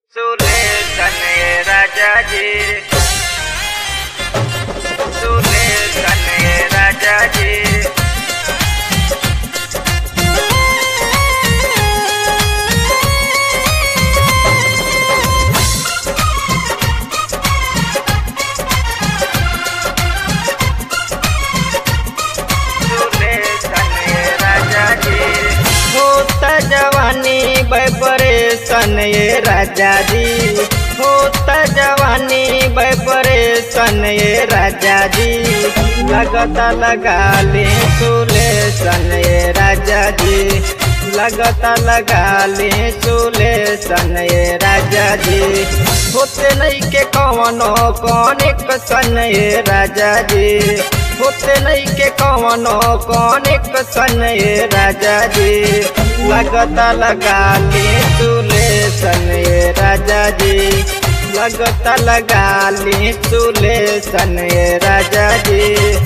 सुलेखन राजा जी सुलेखन राजा जी सुलेखन राजा जी होता जवानी बपरेशन ये राजा जी होता जवानी बपरेशन ये राजा जी लगता लगा ले सुलेशन ये राजा जी लगता लगा ले सुलेशन ये राजा जी होते नहीं के कवनो कौन सन ये राजा जी होते नहीं के कवनो कौन सन ये राजा जी लगता लगा ले चूल्हे सन ये राजा जी लगता लगा ले चूल्हे सन ये राजा जी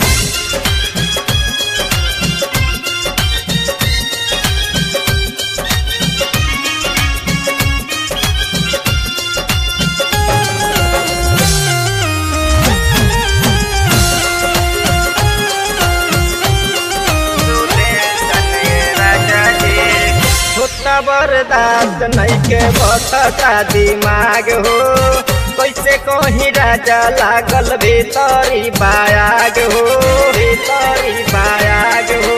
सुलेखन राजा जी होता बर्दाश्त नहीं के बसता दिमाग हो कैसे कहीं राजा लागल भीतरी बायाग हो भीतरी बायाग हो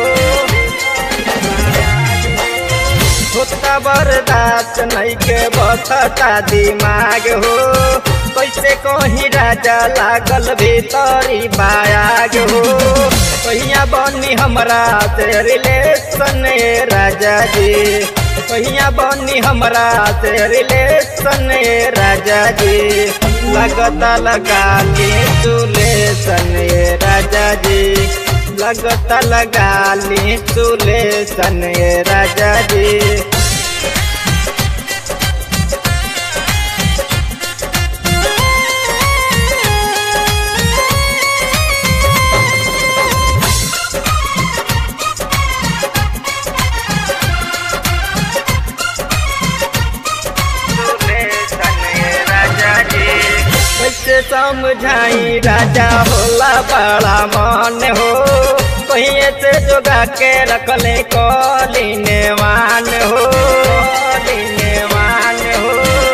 होता बर्दाश्त नहीं के बसता दिमाग हो कैसे कहीं राजा लागल भीतरी बायाग हो कहिया बनी हमरा से रिलेशन ए राजा जी कहिया बनी हमरा से रिलेशन ए राजा जी लगता लगा के सुलेशन ए राजा जी लगता लगा ली सुलेशन ए राजा जी सुलेखन राजा जी कैसे समझाई राजा होला बड़ा मन हो कहीं से जोगा के रखले कलीने मान हो कलीने मान हो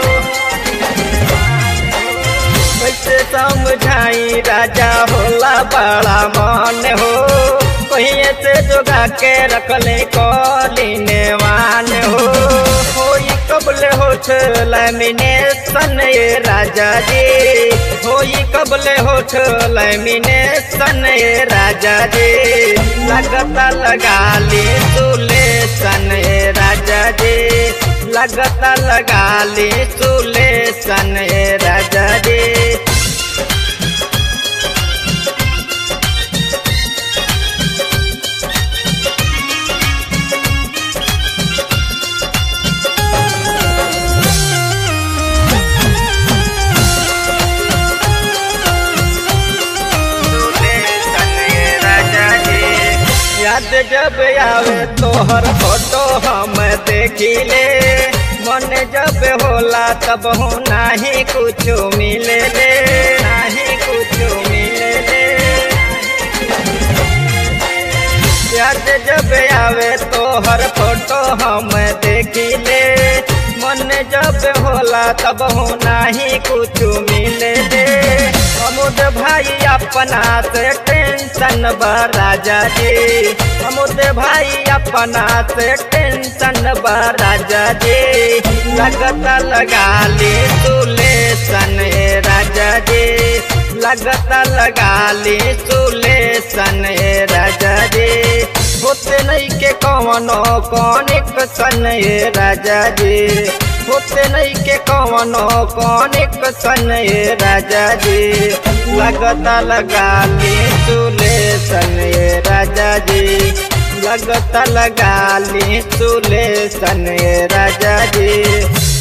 कैसे समझाई राजा होला बड़ा मन हो कहीं से जोगा के रखले कलीने मान हो होई कबले होठ लैमिनेशन ये राजा जी होई कबले होठ लैमिनेशन ये राजा जी लगता लगा ली सुलेशन ये राजा जी लगता लगा ली सुलेशन ये राजा जी सुलेखन राजा जी याद जब आवे तोहर फोटो हम देखिले मन जब होला तब हो नाही कुछ मिले ले नाही कुछ मिले ले याद जब आवे तोहर फोटो हम देखिले मन जब होला तब हो नाही कुछ मिले ले अमुद भाई अपना से टेंशन बा राजा जी अमुद भाई अपना से टेंशन बा राजा जी लगता लगा ली सुलेशन ए राजा जी लगता लगा ली सुलेशन ए राजा जी होते नहीं के कवनो कौन सन ए राजा जी होते नहीं के कवनो कौन सन ए राजा जी लगता लगा ली सुलेशन ए राजा जी लगता लगा ली सुलेशन ए राजा जी